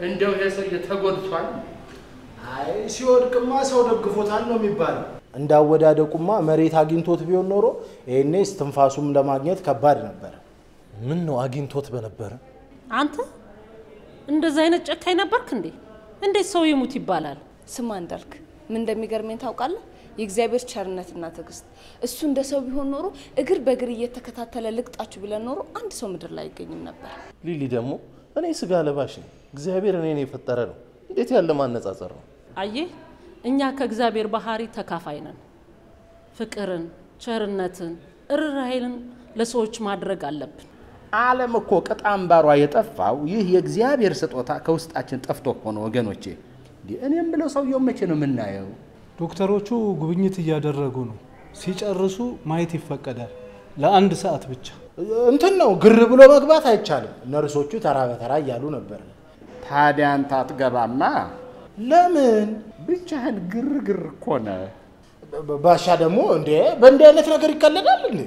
እንደው ይሄ ሰውዬ ተጎድቷል። አይ ሲወድቅማ ሰው ደግፎታል ነው የሚባለው። እንዳወዳደቁማ መሬት አግኝቶት ቢሆን ኖሮ ይሄኔ እስትንፋሱም ለማግኘት ከባድ ነበር። ምን ነው አግኝቶት በነበረ አንተ እንደዚህ አይነት ጨካኝ ነበርክ እንዴ? እንዴት ሰው ይሙት ይባላል? ስማ እንዳልክ ምን እንደሚገርመኝ ታውቃለህ? የእግዚአብሔር ቸርነትና ትዕግስት። እሱ እንደ ሰው ቢሆን ኖሮ እግር በእግር እየተከታተለ ልቅጣችሁ ብለን ኖሮ አንድ ሰው ምድር ላይ አይገኝም ነበር። ሊሊ ደግሞ እኔ ስጋ ለባሽ ነኝ፣ እግዚአብሔር እኔን የፈጠረ ነው። እንዴት ያለ ማነጻጸር ነው? አየህ፣ እኛ ከእግዚአብሔር ባህሪ ተካፋይ ነን። ፍቅርን፣ ቸርነትን፣ እርራይልን ለሰዎች ማድረግ አለብን። ዓለም እኮ ቅጥ አምባሯ የጠፋው ይህ የእግዚአብሔር ስጦታ ከውስጣችን ጠፍቶ እኮ ነው ወገኖቼ። እንዲህ እኔም ብለው ሰውየው መቼ ነው የምናየው? ዶክተሮቹ ጉብኝት እያደረጉ ነው። ሲጨርሱ ማየት ይፈቀዳል፣ ለአንድ ሰዓት ብቻ። እንትን ነው ግር ብሎ መግባት አይቻልም። ነርሶቹ ተራ በተራ እያሉ ነበር። ታዲያ አንተ አትገባማ። ለምን ብቻህን ግርግር እኮ ነህ። ባ- ባሻ ደግሞ እንዴ በእንዲህ አይነት ነገር ይቀለዳል እንዴ?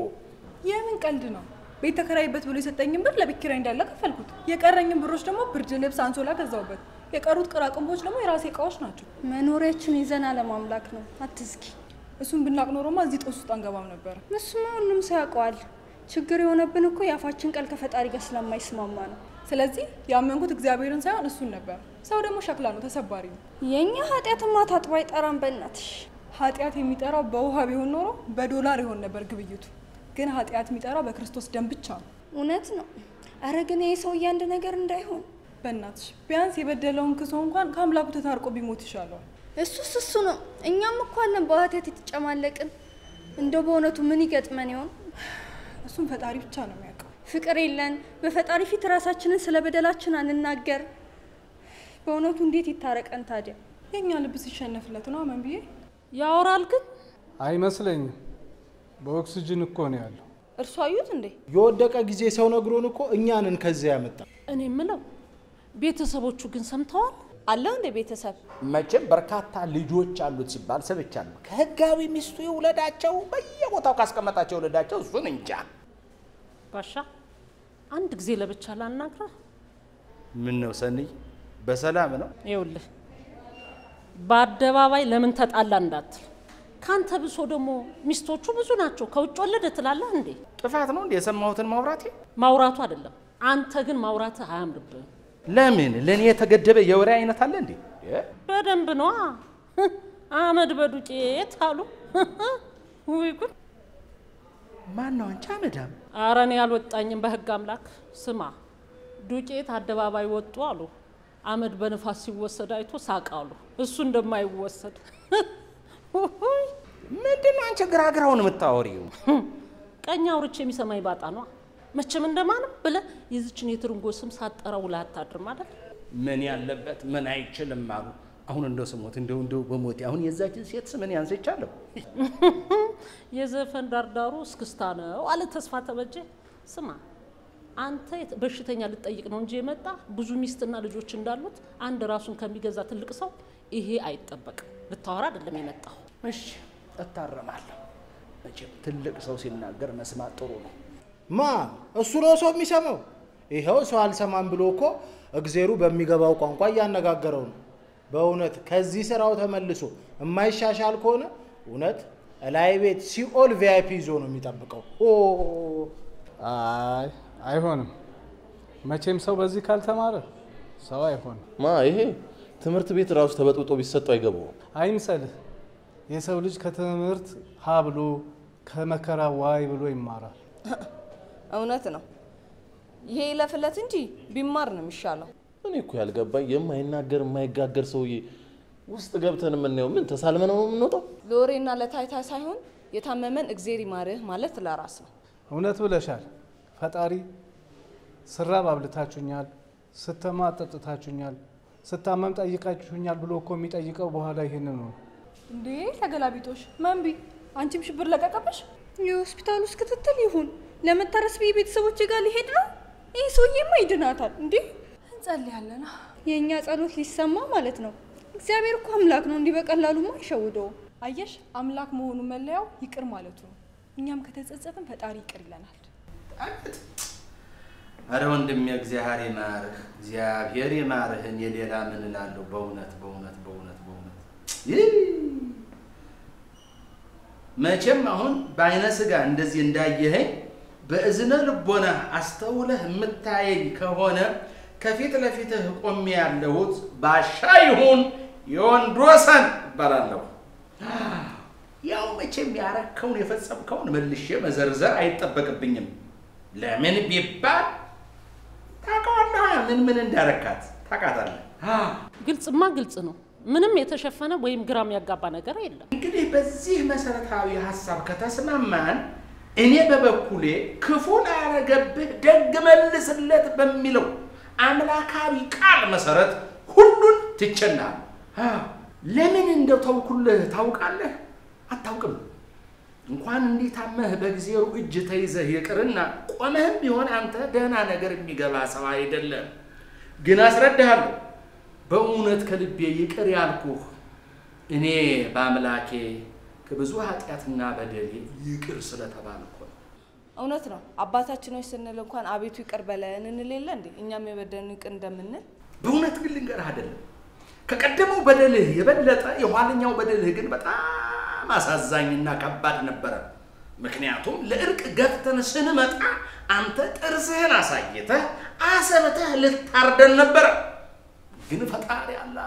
የምን ቀልድ ነው? ቤት ተከራይበት ብሎ የሰጠኝን ብር ለቤት ኪራይ እንዳለ ከፈልኩት። የቀረኝን ብሮች ደግሞ ብርድ ልብስ፣ አንሶላ ገዛውበት። የቀሩት ቅራቅንቦች ደግሞ የራሴ እቃዎች ናቸው። መኖሪያችን ይዘና ለማምላክ ነው። አትዝጊ። እሱን ብናቅ ኖሮማ እዚህ ጦስ ውስጥ አንገባም ነበር። እሱማ ሁሉም ሰው ያውቀዋል። ችግር የሆነብን እኮ የአፋችን ቃል ከፈጣሪ ጋር ስለማይስማማ ነው። ስለዚህ ያመንኩት እግዚአብሔርን ሳይሆን እሱን ነበር። ሰው ደግሞ ሸክላ ነው፣ ተሰባሪ ነው። የእኛ ኃጢአትማ ታጥቦ አይጠራም። በእናትሽ ኃጢአት የሚጠራው በውሃ ቢሆን ኖሮ በዶላር ይሆን ነበር ግብይቱ። ግን ኃጢአት የሚጠራው በክርስቶስ ደም ብቻ ነው። እውነት ነው። አረ ግን ይህ ሰውዬ አንድ ነገር እንዳይሆን በእናትሽ ቢያንስ የበደለውን ክሶ እንኳን ከአምላኩ ተታርቆ ቢሞት ይሻለዋል። እሱስ እሱ ነው። እኛም እኮ አለን በኃጢአት የተጨማለቅን። እንደው በእውነቱ ምን ይገጥመን ይሆን? እሱም ፈጣሪ ብቻ ነው የሚያውቀው። ፍቅር የለን፣ በፈጣሪ ፊት ራሳችንን ስለ በደላችን አንናገር። በእውነቱ እንዴት ይታረቀን ታዲያ? የእኛ ልብ ሲሸነፍለት ነው አመን ብዬ ያወራል ግን አይመስለኝም። በኦክስጅን እኮ ነው ያለው። እርሱ አዩት እንዴ? የወደቀ ጊዜ ሰው ነግሮን እኮ እኛንን ከዚያ ያመጣ እኔ የምለው ቤተሰቦቹ ግን ሰምተዋል? አለው እንደ ቤተሰብ መቼም በርካታ ልጆች አሉት ሲባል ሰምቻለሁ። ከህጋዊ ሚስቱ ይውለዳቸው፣ በየቦታው ካስቀመጣቸው ይውለዳቸው። እሱን እንጃ። ባሻ አንድ ጊዜ ለብቻ ላናግራ። ምን ነው ሰንይ፣ በሰላም ነው? ይኸውልህ በአደባባይ ለምን ተጣላ እንዳትል። ካንተ ብሶ ደግሞ ሚስቶቹ ብዙ ናቸው። ከውጭ ወለደ ትላለህ እንዴ? ጥፋት ነው እንዴ የሰማሁትን ማውራቴ? ማውራቱ አይደለም። አንተ ግን ማውራትህ አያምርብህም። ለምን ለእኔ የተገደበ የወሬ አይነት አለ እንዴ? በደንብ ነዋ። አመድ በዱቄት አሉ። ውይ ጉድ! ማን ነው አንቺ አመዳም? ኧረ እኔ አልወጣኝም። በህግ አምላክ ስማ፣ ዱቄት አደባባይ ወጡ አሉ። አመድ በንፋስ ሲወሰድ አይቶ ሳቅ አሉ። እሱ እንደማይወሰድ ምንድን ነው አንቺ ግራግራውን የምታወሪው? ቀኝ አውርቼ የሚሰማኝ ባጣ ነዋ። መቼም እንደማንም ብለህ የዚችን የትርንጎ ስም ሳጠራ ውለህ አታድርም አይደል? ምን ያለበት ምን አይችልም አሉ። አሁን እንደው ስሞት እንደው እንደው በሞቴ አሁን የዛችን ሴት ስምን ያንስቻለሁ። የዘፈን ዳርዳሩ እስክስታ ነው አለ ተስፋ ተበጀ። ስማ አንተ የት- በሽተኛ ልጠይቅ ነው እንጂ የመጣ ብዙ ሚስትና ልጆች እንዳሉት አንድ ራሱን ከሚገዛ ትልቅ ሰው ይሄ አይጠበቅም። ልታወራ አይደለም የመጣው። እሺ እታረማለሁ። መቼም ትልቅ ሰው ሲናገር መስማት ጥሩ ነው። ማ እሱ ነው ሰው የሚሰማው? ይኸው ሰው አልሰማም ብሎ እኮ እግዜሩ በሚገባው ቋንቋ እያነጋገረው ነው። በእውነት ከዚህ ስራው ተመልሶ የማይሻሻል ከሆነ እውነት እላይ ቤት ሲኦል ቪአይፒ ይዞ ነው የሚጠብቀው። ኦ አይ አይሆንም። መቼም ሰው በዚህ ካልተማረ ሰው አይሆንም። ማ ይሄ ትምህርት ቤት ራሱ ተበጥብጦ ቢሰጠው አይገባውም። አይምሰልህ። የሰው ልጅ ከትምህርት ሀ ብሎ ከመከራ ዋይ ብሎ ይማራል። እውነት ነው። ይሄ ይለፍለት እንጂ ቢማር ነው የሚሻለው። እኔ እኮ ያልገባኝ የማይናገር የማይጋገር ሰውዬ ውስጥ ገብተን የምናየው ምን ተሳልመን ነው የምንወጣው? ለወሬና ለታይታ ሳይሆን የታመመን እግዜር ይማርህ ማለት ለራስ ነው። እውነት ብለሻል። ፈጣሪ ስራብ አብልታችሁኛል፣ ስተማ ጠጥታችሁኛል፣ ስታመም ጠይቃችሁኛል ብሎ እኮ የሚጠይቀው በኋላ ይህንን ነው። እንዴ ተገላቢጦሽ መንቢ፣ አንቺም ሽብር ለቀቀበሽ። የሆስፒታል ውስጥ ክትትል ይሁን ለመታረስ ብዬ ቤተሰቦች ጋር ሊሄድ ነው። ይህ ሰውዬማ ይድናታል እንዴ! እንጸልያለን። የእኛ ጸሎት ሊሰማ ማለት ነው። እግዚአብሔር እኮ አምላክ ነው፣ እንዲህ በቀላሉማ አይሸውደውም። አየሽ፣ አምላክ መሆኑ መለያው ይቅር ማለቱ ነው። እኛም ከተጸጸትን ፈጣሪ ይቅር ይለናል። አረ ወንድሜ እግዚአብሔር ይማርህ፣ እግዚአብሔር ይማርህ። እኔ ሌላ ምን እላለሁ? በእውነት በእውነት በእውነት በእውነት ይህ መቼም አሁን በአይነ ስጋ እንደዚህ እንዳየኸኝ በእዝነ ልቦና አስተውለህ የምታየኝ ከሆነ ከፊት ለፊትህ ቆሜ ያለሁት ባሻ ይሁን የወንዶሰን እባላለሁ። ያው መቼም ያረከውን የፈጸምከውን መልሼ መዘርዘር አይጠበቅብኝም። ለምን ቢባል ታውቀዋለህ፣ ምን ምን እንዳረካት ታውቃታለህ። ግልጽማ ግልጽ ነው። ምንም የተሸፈነ ወይም ግራም ያጋባ ነገር የለም። እንግዲህ በዚህ መሰረታዊ ሀሳብ ከተስማማን እኔ በበኩሌ ክፉ ላረገብህ ደግ መልስለት በሚለው አምላካዊ ቃል መሰረት ሁሉን ትቸናል። ለምን እንደው ተውኩልህ ታውቃለህ? አታውቅም። እንኳን እንዲህ ታመህ በእግዚአብሔር እጅ ተይዘህ ይቅርና ቆመህም ቢሆን አንተ ደህና ነገር የሚገባ ሰው አይደለም። ግን አስረዳሃለሁ፣ በእውነት ከልቤ ይቅር ያልኩህ እኔ በአምላኬ ከብዙ ኃጢአትና በደሌ ይቅር ስለተባልኩ ነው። እውነት ነው። አባታችን ሆይ ስንል እንኳን አቤቱ ይቅር በለን እንል የለ እንዴ? እኛም የበደሉንን ይቅር እንደምንል በእውነት ግን ልንገርህ አይደለም ከቀደመው በደልህ የበለጠ የኋለኛው በደልህ ግን በጣም አሳዛኝና ከባድ ነበረ። ምክንያቱም ለእርቅ ገፍተን ስንመጣ አንተ ጥርስህን አሳይተህ አሰብተህ ልታርደን ነበረ። ግን ፈጣሪ አላ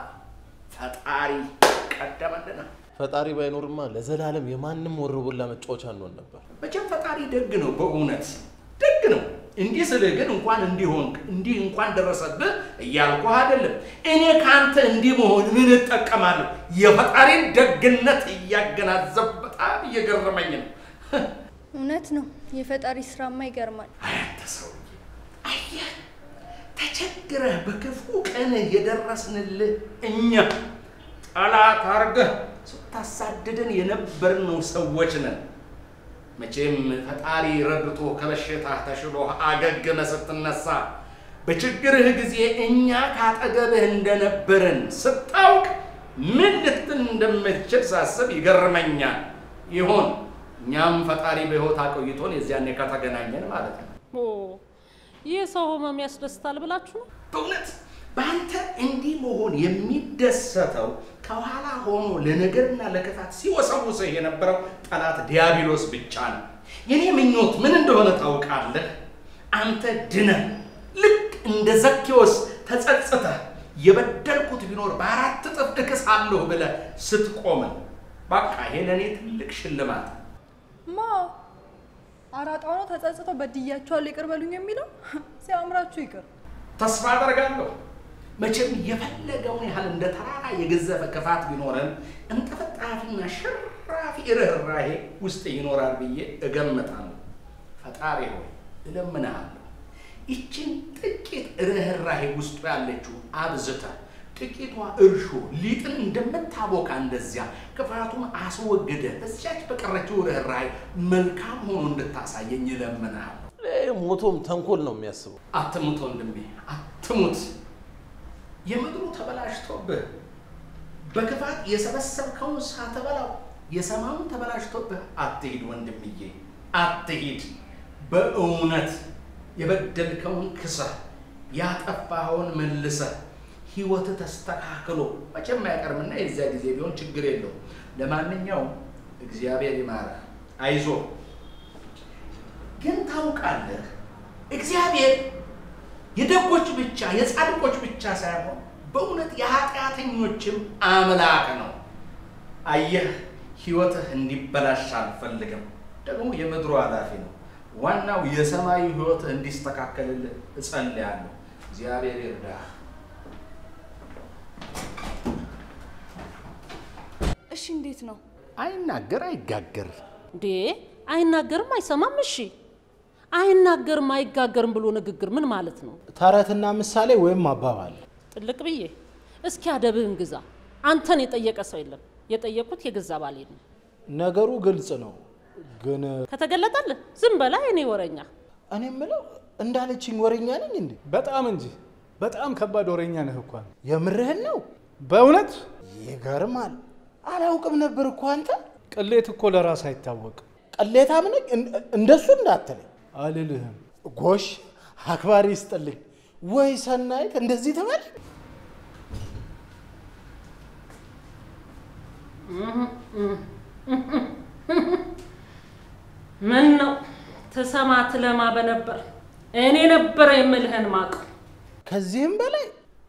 ፈጣሪ ቀደመልና ፈጣሪ ባይኖርማ ለዘላለም የማንም ወሮበላ መጫወቻ እንሆን ነበር። መቼም ፈጣሪ ደግ ነው፣ በእውነት ደግ ነው። እንዲህ ስልህ ግን እንኳን እንዲሆንክ እንዲህ እንኳን ደረሰብህ እያልኩህ አይደለም። እኔ ከአንተ እንዲህ መሆን ምን እጠቀማለሁ? የፈጣሪን ደግነት እያገናዘብ በጣም እየገረመኝ ነው። እውነት ነው። የፈጣሪ ስራማ ይገርማል። አንተ ሰውዬ፣ አየህ ተቸግረህ በክፉ ቀንህ የደረስንልህ እኛ ጠላት አርገህ ስታሳድደን የነበርነው ሰዎች ነን። መቼም ፈጣሪ ረድቶ ከበሽታ ተሽሎ አገግመ ስትነሳ በችግርህ ጊዜ እኛ ካጠገብህ እንደነበርን ስታውቅ ምን ልትል እንደምትችል ሳስብ ይገርመኛል። ይሁን እኛም ፈጣሪ በሕይወት አቆይቶን የዚያኔ ከተገናኘን ማለት ነው። ኦ ይህ ሰው ህመም ያስደስታል ብላችሁ ነው? በእውነት በአንተ እንዲህ መሆን የሚደሰተው ከኋላ ሆኖ ለነገርና ለክፋት ሲወሰውስህ የነበረው ጠላት ዲያብሎስ ብቻ ነው። የኔ ምኞት ምን እንደሆነ ታውቃለህ? አንተ ድነህ ልክ እንደ ዘኬዎስ ተጸጽተህ የበደልኩት ቢኖር በአራት እጥፍ እክሳለሁ ብለህ ስትቆምን፣ በቃ ይሄ ለእኔ ትልቅ ሽልማት ነው። ማ አራጣው ነው ተጸጽተው በድያቸዋለሁ ይቅር በሉኝ የሚለው ሲያምራችሁ ይቅር። ተስፋ አደርጋለሁ። መቼም የፈለገውን ያህል እንደ ተራራ የገዘፈ ክፋት ቢኖረን እንጠፈጣፊና ሽራፊ ርኅራሄ ውስጥ ይኖራል ብዬ እገምታለሁ። ፈጣሪ ሆይ እለምንሃለሁ፣ ይችን ጥቂት ርኅራሄ ውስጡ ያለችው አብዝተ ጥቂቷ እርሾ ሊጥን እንደምታቦካ እንደዚያ ክፋቱን አስወግደ በዚያች በቀረችው ርኅራሄ መልካም ሆኖ እንድታሳየኝ እለምንሃለሁ። ይህ ሞቶም ተንኮል ነው የሚያስበው። አትሙት ወንድሜ፣ አትሙት። የምድሩ ተበላሽቶብህ በክፋት የሰበሰብከውን ሳትበላው የሰማዩን ተበላሽቶብህ አትሂድ ወንድምዬ፣ አትሂድ። በእውነት የበደልከውን ክሰህ ያጠፋኸውን መልሰህ ህይወትህ ተስተካክሎ መቼም አይቀርምና የዚያ ጊዜ ቢሆን ችግር የለውም። ለማንኛውም እግዚአብሔር ይማረህ፣ አይዞህ። ግን ታውቃለህ እግዚአብሔር የደጎች ብቻ የጻድቆች ብቻ ሳይሆን በእውነት የኃጢአተኞችም አምላክ ነው። አየህ፣ ህይወትህ እንዲበላሽ አልፈልግም። ደግሞ የምድሩ ኃላፊ ነው። ዋናው የሰማዩ ህይወትህ እንዲስተካከልልህ እጸልያለሁ። እግዚአብሔር ይርዳህ። እሺ፣ እንዴት ነው? አይናገር አይጋገር። እንዴ አይናገርም አይሰማም። እሺ አይናገርም አይጋገርም ብሎ ንግግር ምን ማለት ነው? ተረትና ምሳሌ ወይም አባባል ጥልቅ ብዬ እስኪ አደብህን ግዛ። አንተን የጠየቀ ሰው የለም። የጠየቁት የገዛ ባሌ ነው። ነገሩ ግልጽ ነው። ግን ከተገለጠልህ ዝም በላ የኔ ወረኛ። እኔ የምለው እንዳለችኝ ወሬኛ ነኝ እንዴ? በጣም እንጂ በጣም ከባድ ወሬኛ ነህ እንኳን የምርህን ነው? በእውነት ይገርማል። አላውቅም ነበር እኮ አንተ ቅሌት እኮ ለራስ አይታወቅም። ቅሌታም ነኝ እን- እንደሱ እንዳትለኝ። አልልህም። ጎሽ አክባሪ ይስጥልኝ። ወይ ሰናይት እንደዚህ ትበል። ምን ነው ትሰማ ትለማ በነበር እኔ ነበረ የምልህን ማቅ ከዚህም በላይ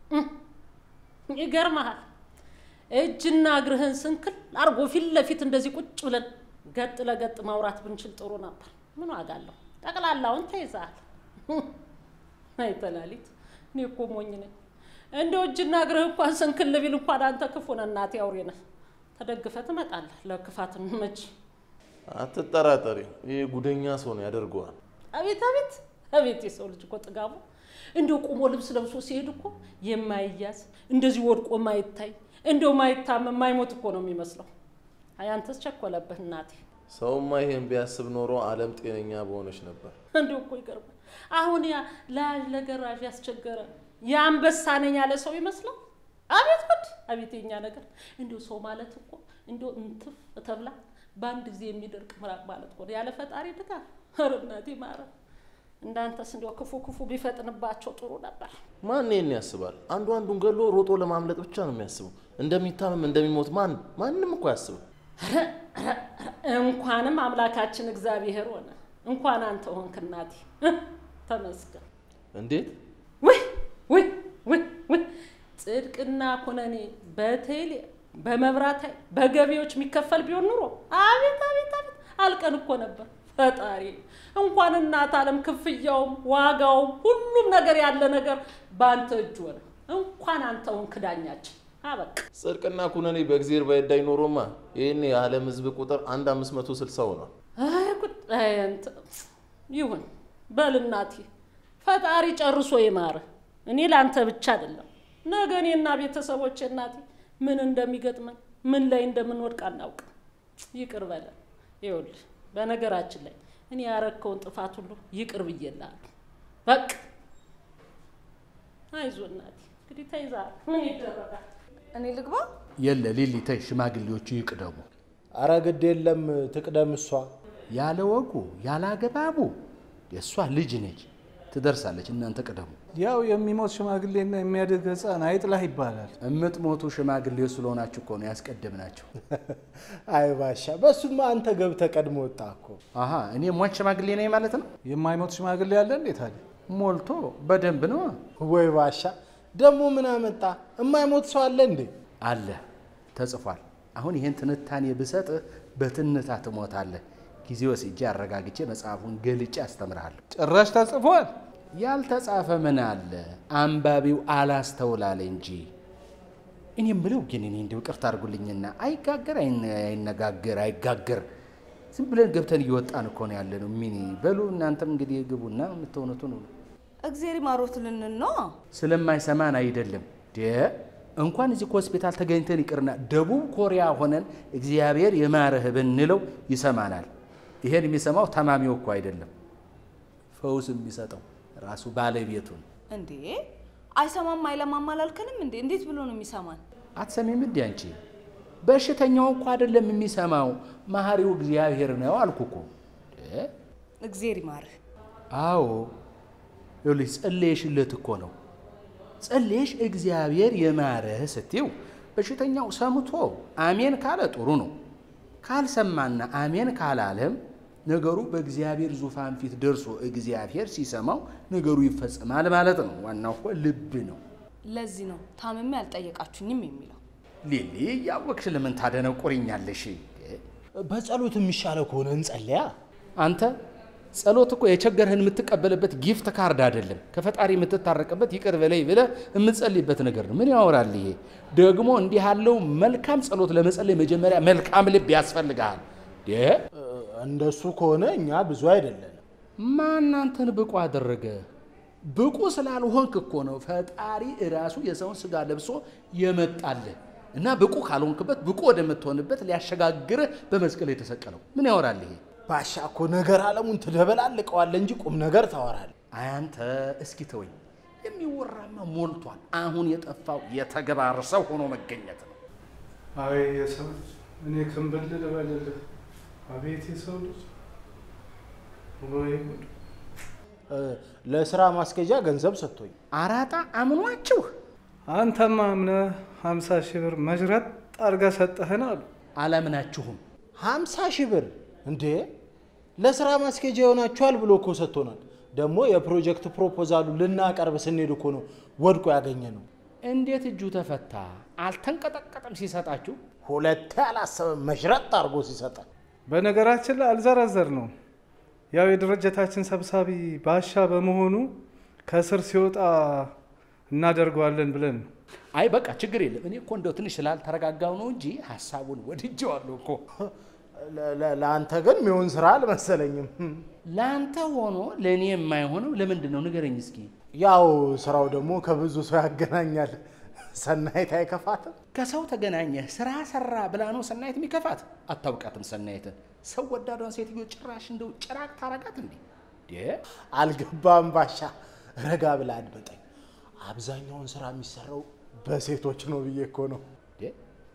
ይገርመሃል። እጅና እግርህን ስንክል አርጎ ፊት ለፊት እንደዚህ ቁጭ ብለን ገጥ ለገጥ ማውራት ብንችል ጥሩ ነበር። ምን ዋጋ አለው? ጠቅላላውን ተይዘሃል። አይ ተላሊት፣ እኔ እኮ ሞኝ ነኝ። እንደው እጅና እግርህ እንኳን ስንክል ቢል እንኳን አንተ ክፉ ነህ፣ እናቴ አውሬ ነህ። ተደግፈህ ትመጣለህ። ለክፋት መች አትጠራጠሪ፣ ይህ ጉደኛ ሰው ነው ያደርገዋል። አቤት አቤት አቤት! የሰው ልጅ እኮ ጥጋቡ እንደው ቁሞ ልብስ ለብሶ ሲሄድ እኮ የማይያዝ እንደዚህ ወድቆ ማይታይ እንደው ማይታመም ማይሞት እኮ ነው የሚመስለው። አይ አንተስ ቸኮለብህ እናቴ። ሰውማ ይሄን ቢያስብ ኖሮ ዓለም ጤነኛ በሆነች ነበር። እንደው እኮ ይገርማል። አሁን ያ ለያዥ ለገራዥ ያስቸገረ የአንበሳ ነኝ ያለ ሰው ይመስለው። አቤት ጉድ! አቤት የኛ ነገር። እንደው ሰው ማለት እኮ እንደው እንትፍ ተብላ በአንድ ጊዜ የሚደርቅ ምራቅ ማለት እኮ ነው። ያለ ፈጣሪ ድጋፍ። ኧረ እናቴ ማረም። እንዳንተስ እንዲያው ክፉ ክፉ ቢፈጥንባቸው ጥሩ ነበር። ማን ይህን ያስባል? አንዱ አንዱን ገሎ ሮጦ ለማምለጥ ብቻ ነው የሚያስበው። እንደሚታመም እንደሚሞት ማን ማንም እኮ አያስብም። እንኳንም አምላካችን እግዚአብሔር ሆነ፣ እንኳን አንተ ሆንክ እናቴ። ተመስገን። እንዴት ውይ ውይ ውይ ውይ! ጽድቅና ኩነኔ በቴሌ በመብራት ኃይል በገቢዎች የሚከፈል ቢሆን ኑሮ አቤት አቤት አቤት አልቀን እኮ ነበር። ፈጣሪ እንኳን እናት ዓለም ክፍያውም ዋጋውም ሁሉም ነገር ያለ ነገር በአንተ እጅ ሆነ። እንኳን አንተ ሆንክ ዳኛችን። አበቃ። ጽድቅና ኩነኔ በእግዚአብሔር ባይዳኝ ኖሮማ ይህን የዓለም ሕዝብ ቁጥር አንድ አምስት መቶ ስልሳ ሆኗል። አይ ጉድ! አይ አንተ ይሁን በል እናቴ፣ ፈጣሪ ጨርሶ ይማር። እኔ ለአንተ ብቻ አይደለም ነገ እኔና ቤተሰቦቼ እናቴ ምን እንደሚገጥመን ምን ላይ እንደምንወድቅ አናውቅም። ይቅር በለን። ይኸውልህ በነገራችን ላይ እኔ ያረከውን ጥፋት ሁሉ ይቅር ብዬልሃለሁ። በቃ አይዞህ እናቴ፣ እንግዲህ ተይዘሃል። ምን ይደረጋል? እኔ ልግባ? የለ ሊሊ ተይ፣ ሽማግሌዎቹ ይቅደሙ። አረ ግድ የለም ትቅደም እሷ። ያለ ወጉ ያለ አገባቡ የእሷ ልጅ ነች፣ ትደርሳለች። እናንተ ቅደሙ። ያው የሚሞት ሽማግሌና የሚያድግ ሕፃን አይጥላህ ይባላል። እምትሞቱ ሽማግሌዎች ስለሆናችሁ እኮ ነው ያስቀደምናቸው። አይ ባሻ፣ በሱማ አንተ ገብተህ ቀድሞ ወጣ እኮ። አሀ እኔ ሟች ሽማግሌ ነኝ ማለት ነው። የማይሞት ሽማግሌ አለ እንዴት አለ? ሞልቶ በደንብ ነው ወይ ባሻ፣ ደግሞ ምን አመጣ? የማይሞት ሰው አለ እንዴ? አለ ተጽፏል። አሁን ይህን ትንታኔ ብሰጥህ በትንታ ትሞታለህ። ጊዜ ወስጄ አረጋግቼ መጽሐፉን ገልጬ አስተምርሃለሁ። ጭራሽ ተጽፏል። ያልተጻፈ ምን አለ? አንባቢው አላስተውላለ እንጂ። እኔ የምለው ግን እኔ እንዲሁ ቅርት አድርጉልኝና አይጋገር አይነ- አይነጋገር አይጋገር ዝም ብለን ገብተን እየወጣን እኮ ነው ያለ ነው። ሚኒ በሉ እናንተም እንግዲህ ግቡና የምትሆኑት ነው። እግዜር ይማሮት ልንል ነው። ስለማይሰማን አይደለም ደ እንኳን እዚህ ሆስፒታል ተገኝተን ይቅርና ደቡብ ኮሪያ ሆነን እግዚአብሔር የማረህ ብንለው ይሰማናል። ይሄን የሚሰማው ታማሚው እኮ አይደለም፣ ፈውስ የሚሰጠው ራሱ ባለቤቱን። እንዴ አይሰማም አይለማም አላልከንም እንዴ? እንዴት ብሎ ነው የሚሰማን? አትሰሚም እንዲ አንቺ? በሽተኛው እኮ አይደለም የሚሰማው መሐሪው እግዚአብሔር ነው አልኩ እኮ። እ? እግዜር ይማርህ። አዎ ይኸውልሽ ጸለየሽለት እኮ ነው። ጸለየሽ እግዚአብሔር የማረህ ስትይው በሽተኛው ሰምቶ አሜን ካለ ጥሩ ነው። ካልሰማና አሜን ካላለም ነገሩ በእግዚአብሔር ዙፋን ፊት ደርሶ እግዚአብሔር ሲሰማው ነገሩ ይፈጸማል ማለት ነው። ዋናው እኮ ልብ ነው። ለዚህ ነው ታምሜ አልጠየቃችሁኝም የሚለው። ሊሊ እያወቅሽ ለምን ታደነቁርኛለሽ? በጸሎት የሚሻለው ከሆነ እንጸልያ። አንተ ጸሎት እኮ የቸገርህን የምትቀበልበት ጊፍት ካርድ አይደለም። ከፈጣሪ የምትታረቅበት ይቅር በለይ ብለህ የምትጸልይበት ነገር ነው። ምን ያወራል ይሄ? ደግሞ እንዲህ ያለው መልካም ጸሎት ለመጸለይ መጀመሪያ መልካም ልብ ያስፈልግሃል። ዴ እንደሱ ከሆነ እኛ ብዙ አይደለንም። ማን አንተን ብቁ አደረገ? ብቁ ስላልሆንክ እኮ ነው ፈጣሪ እራሱ የሰውን ስጋ ለብሶ የመጣልህ እና ብቁ ካልሆንክበት ብቁ ወደምትሆንበት ሊያሸጋግርህ በመስቀል የተሰቀለው። ምን ያወራል ይሄ? ባሻ እኮ ነገር አለሙን ትደበላልቀዋለህ እንጂ ቁም ነገር ታወራለህ። አንተ እስኪ ተወኝ። የሚወራማ ሞልቷል። አሁን የጠፋው የተግባር ሰው ሆኖ መገኘት ነው። አይ የሰው ልጅ እኔ ክንብል ልበልልህ። አቤት የሰው ልጅ ወይ ጉድ! እ፣ ለስራ ማስኬጃ ገንዘብ ሰጥቶኝ አራጣ አምኗችሁ አንተማ አምነህ ሀምሳ ሺህ ብር መዥረጥ አድርገህ ሰጠህን አሉ። አላምናችሁም። ሀምሳ ሺህ ብር እንዴ ለስራ ማስኬጃ ይሆናችኋል ብሎ እኮ ሰጥቶናል። ደግሞ የፕሮጀክት ፕሮፖዛሉ ልናቀርብ ስንሄድ እኮ ነው ወድቆ ያገኘ ነው። እንዴት እጁ ተፈታ? አልተንቀጠቀጠም ሲሰጣችሁ? ሁለቴ አላሰበም መሽረጥ አድርጎ ሲሰጠን። በነገራችን ላይ አልዘረዘር ነው ያው የድርጅታችን ሰብሳቢ ባሻ በመሆኑ ከስር ሲወጣ እናደርገዋለን ብለን ነው። አይ በቃ ችግር የለም። እኔ እኮ እንደው ትንሽ ስላልተረጋጋው ነው እንጂ ሀሳቡን ወድጄዋለሁ እኮ። ለ- ለ- ለአንተ ግን ሚሆን ስራ አልመሰለኝም። ለአንተ ሆኖ ለእኔ የማይሆነው ለምንድን ነው ንገረኝ እስኪ። ያው ስራው ደግሞ ከብዙ ሰው ያገናኛል። ሰናይት አይከፋትም። ከሰው ተገናኘህ ስራ ሰራ ብላ ነው ሰናይት የሚከፋት? አታውቃትም ሰናይትን። ሰው ወዳዷን ሴትዮ ጭራሽ እንደው ጭራቅ ታረጋት እንዴ? ዴ አልገባም ባሻ፣ ረጋ ብላ አድምጠኝ። አብዛኛውን ስራ የሚሰራው በሴቶች ነው ብዬ እኮ ነው። ዴ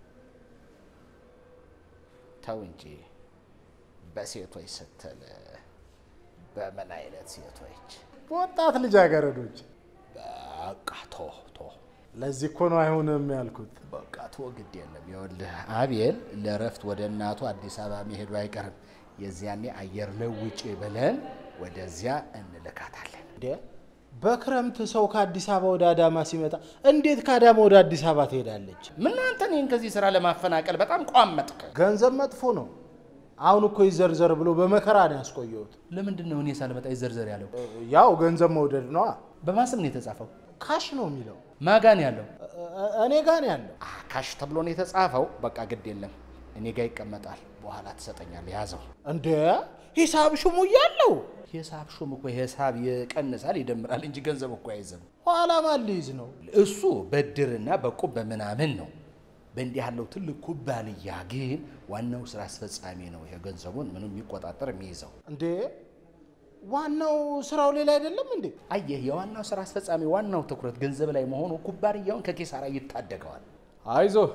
ተው እንጂ በሴቶች ስትል በምን አይነት ሴቶች? በወጣት ልጃገረዶች። በቃ ቶ ቶ ለዚህ እኮ ነው አይሆንም ያልኩት። በቃ ቶ ግድ የለም። ይኸውልህ አቤል ለእረፍት ወደ እናቱ አዲስ አበባ መሄዱ አይቀርም። የዚያኔ አየር ለውጭ ብለን ወደዚያ እንልካታለን። እንዴ በክረምት ሰው ከአዲስ አበባ ወደ አዳማ ሲመጣ እንዴት ከአዳማ ወደ አዲስ አበባ ትሄዳለች? ምን አንተ እኔን ከዚህ ስራ ለማፈናቀል በጣም ቋመጥክ። ገንዘብ መጥፎ ነው። አሁን እኮ ይዘርዘር ብሎ በመከራ ነው ያስቆየሁት። ለምንድን ነው እኔ ሳልመጣ ይዘርዘር ያለው? ያው ገንዘብ መውደድ ነዋ። በማስም ነው የተጻፈው። ካሽ ነው የሚለው። ማጋን ያለው እ- እኔ ጋር ነው ያለው። አ፣ ካሽ ተብሎ ነው የተጻፈው። በቃ ግድ የለም እኔ ጋር ይቀመጣል። በኋላ ትሰጠኛለህ። ያዘው። እንዴ ሂሳብ ሹሙ እያለው ሂሳብ ሹም እኮ ሂሳብ ይቀንሳል ይደምራል እንጂ ገንዘብ እኮ አይዝም። ኋላ ማን ሊይዝ ነው? እሱ በድርና በቁብ በምናምን ነው። በእንዲህ ያለው ትልቅ ኩባንያ ግን ዋናው ስራ አስፈጻሚ ነው። ይሄ ገንዘቡን ምንም የሚቆጣጠር የሚይዘው። እንዴ ዋናው ስራው ሌላ አይደለም እንዴ? አየህ፣ የዋናው ስራ አስፈጻሚ ዋናው ትኩረት ገንዘብ ላይ መሆኑ ኩባንያውን ከኪሳራ ይታደገዋል። አይዞህ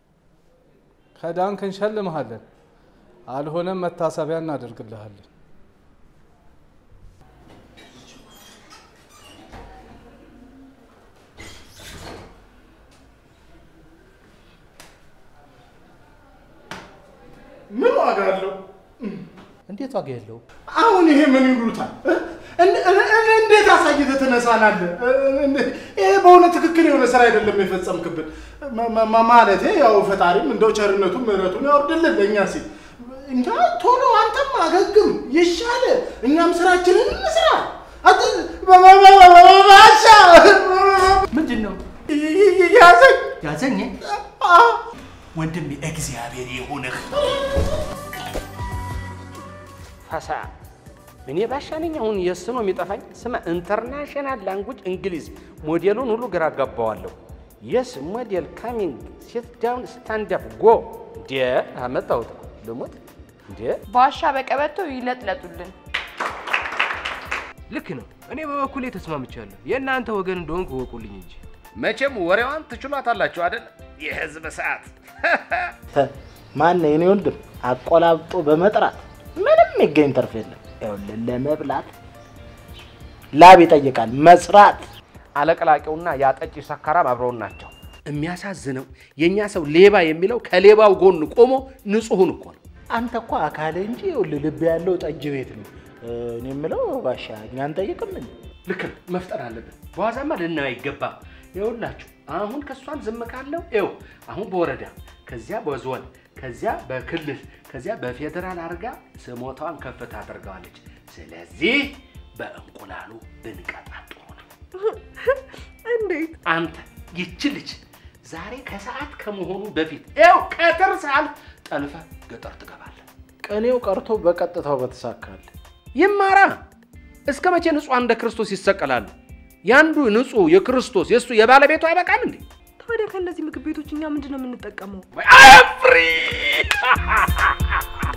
ከዳንክ እንሸልምሃለን፣ አልሆነም መታሰቢያ እናደርግልሃለን። ምን ዋጋ አለው? እንዴት ዋጋ የለው? አሁን ይሄ ምን ይሉታል? እን- እን- እን- እንዴት አሳይተህ ትነሳናለህ? እንዴ- ይሄ በእውነት ትክክል የሆነ ስራ አይደለም የፈጸምክብን። ማ- ማ- ማ- ማለቴ ያው ፈጣሪም እንደው ቸርነቱን ምሕረቱን ያወርድልን ለእኛ ሲል እንዳ ቶሎ አንተም አገግም ይሻለ፣ እኛም ስራችንን እንስራ። አት- ባ- ባ- ባ- ባ- ባ- ባሻ ምንድን ነው ይ- ይ- ያዘኝ ያዘኝ? አ- ወንድሜ እግዚአብሔር ይሁንህ። ፈሳ እኔ ባሻ ነኝ። አሁን የስ ነው የሚጠፋኝ። ስማ ኢንተርናሽናል ላንጉጅ እንግሊዝ ሞዴሉን ሁሉ ግራ አጋባዋለሁ። የስ ሞዴል ካሚንግ ሲት ዳውን ስታንድ አፕ ጎ እንዴ አመጣሁት ልሞት እንዴ ባሻ በቀበቶ ይለጥለጡልን። ልክ ነው። እኔ በበኩሌ ተስማምቻለሁ። የእናንተ ወገን እንደሆንኩ እወቁልኝ እንጂ መቼም ወሬዋን ትችሏታላችሁ አይደል? የህዝብ ሰዓት ማን የኔ ወንድም አቆላብጦ በመጥራት ምንም የሚገኝ ትርፍ የለም። ይኸውልህ ለመብላት ላብ ይጠይቃል መስራት። አለቅላቂውና ያጠጪ ሰካራም አብረውን ናቸው። የሚያሳዝነው የእኛ ሰው ሌባ የሚለው ከሌባው ጎን ቆሞ ንጹሑን እኮ ነው። አንተ እኮ አካል እንጂ ይኸውልህ ልብ ያለው ጠጅ ቤት ነው። እኔ የምለው ባሻ እኛን ጠይቅም እንዴ? ልክ ነው፣ መፍጠር አለብን። በዋዛማ ልናየው አይገባም። ይኸውላችሁ አሁን ከእሷን ዝም ካለው ይኸው አሁን በወረዳ ከዚያ በዞን ከዚያ በክልል ከዚያ በፌዴራል አድርጋ ስሞታዋን ከፍታ አድርገዋለች። ስለዚህ በእንቁላሉ ብንቀጣት ጥሩ ነው። እንዴት? አንተ ይቺ ልጅ ዛሬ ከሰዓት ከመሆኑ በፊት ይኸው ቀትር ሰዓት ጠልፈ ገጠር ትገባለህ። ቅኔው ቀርቶ በቀጥታው በተሳካል። ይማራ እስከ መቼ ንጹሐን እንደ ክርስቶስ ይሰቀላሉ? ያንዱ ንጹሕ የክርስቶስ የእሱ የባለቤቱ አይበቃም እንዴ? ታዲያ ከእነዚህ ምግብ ቤቶች እኛ ምንድን ነው የምንጠቀመው? አፍሪ